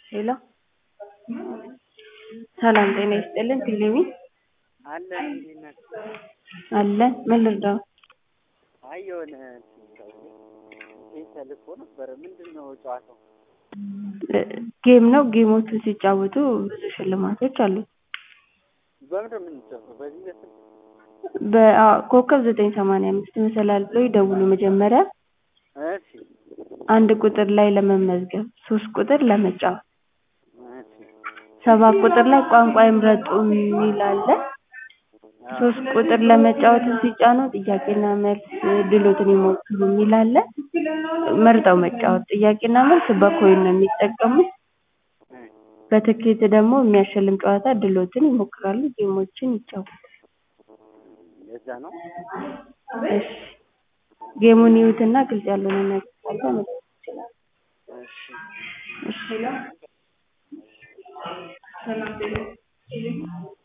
ሄሎ ሰላም ጤና ይስጥልን ቴሌቪ አለ እንዴት ናችሁ? አለ ምን ልርዳው? አይ የሆነ ይህ ተልኮ ነበረ። ምንድን ነው ጨዋታው? ጌም ነው። ጌሞቹን ሲጫወቱ ብዙ ሽልማቶች አሉት። በምንድን ነው የምንጫወተው? በዚህ በስልክ በኮከብ ዘጠኝ ሰማንያ አምስት መሰላል ብለው ይደውሉ መጀመሪያ እሺ አንድ ቁጥር ላይ ለመመዝገብ ሶስት ቁጥር ለመጫወት እሺ ሰባት ቁጥር ላይ ቋንቋ ይምረጡ የሚል አለ። ሶስት ቁጥር ለመጫወት ሲጫኑ ጥያቄና መልስ ድሎትን ይሞክሩ የሚል አለ። መርጠው መጫወት ጥያቄና መልስ በኮይን ነው የሚጠቀሙት። በትኬት ደግሞ የሚያሸልም ጨዋታ ድሎትን ይሞክራሉ። ጌሞችን ይጫወታሉ። ለዛ ነው እሺ ጌሙን ይዩትና ግልጽ ያልሆነ ነገር ካለ መጠየቅ ይችላሉ። እሺ እሺ